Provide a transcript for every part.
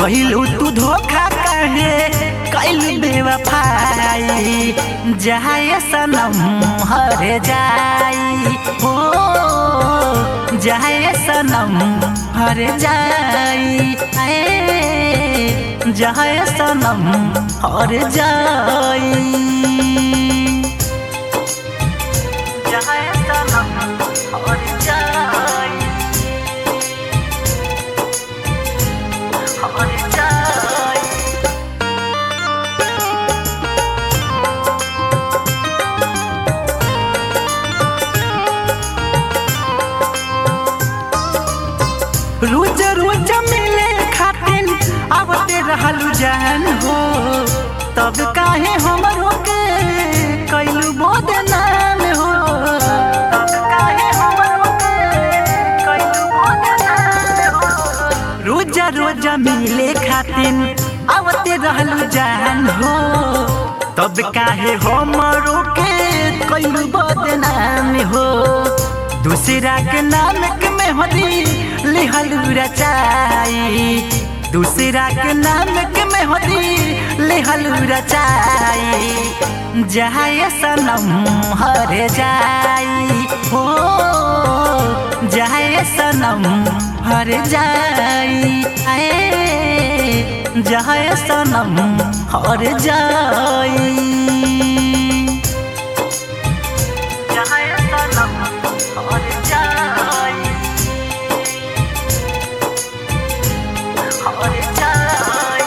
कहलू तू धोखा कहे कैलू बेवफाई जाए सनम हर जाई हो जाए सनम हर जाई आए जाए सनम हर जाई जाए सनम हर जाई हर जाई रोज रोज मिले खातिन आवते रहलू जान हो तब काहे हमरो के कैलू बदनाम हो तब काहे हमरो के कैलू बदनाम हो रोज रोज मिले खातिन आवते रहलू जान हो तब काहे हमरो के कैलू बदनाम हो दूसरा के नाम के मेहदी लिहल रचाई दूसरा के नाम के मेहदी लिहल रचाई जाए सनम हर जाई हो जाए सनम हर जाई आए जाए सनम हर जाई जाए सनम हर जाई हर जाई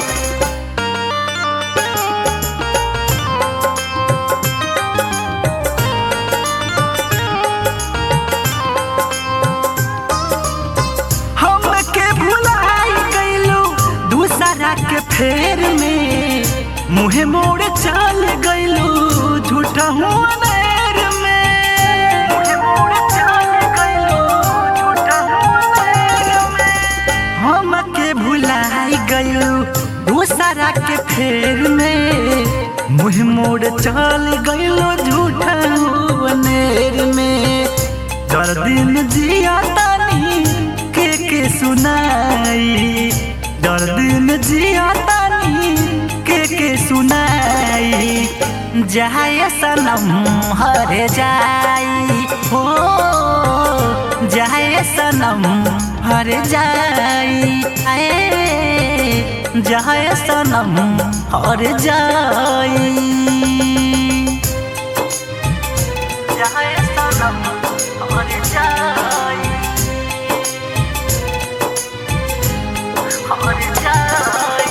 हमके भुलाई गईलू दूसरा के फेर में मुहे मोड़ चल गईलू झूठा हूँ अनेर में मुहे मोड़ चल गईलू झूठा हूँ अनेर में हमके भुलाई गईलू दूसरा के फेर में मुहे मोड़ चल गईलू झूठा हूँ अनेर में दर्द जिया तानी के के सुनाई दर्द में जिया तानी के के सुनाई जाए सनम हर जाई हो जाए सनम हर जाई आए जाए सनम हर जाई जाए सनम हर जाई हर जाई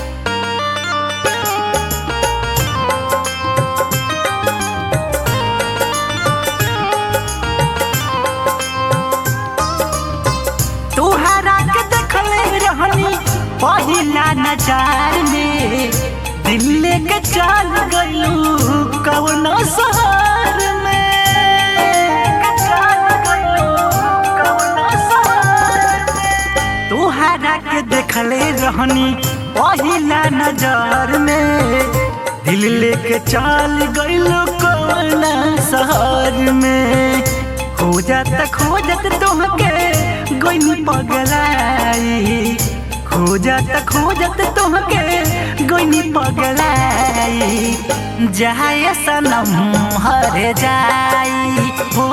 तोहरा के देखले रहनी पहिला नजार में दिल के चल गलू कौन शहर में चल गइलू कौन शहर में। तोहरा के देखले रहनी पहिला नजर में दिल लेके चल गइलू कौन शहर में खोजत खोजत तुहके गोइनी पगलाई खोजत खोजत तुहके गोइनी पगलाई जाए सनम हर जाई हो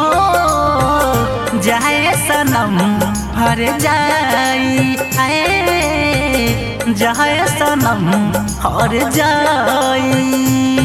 जाए सनम हर जाई आए जाए सनम हर जाई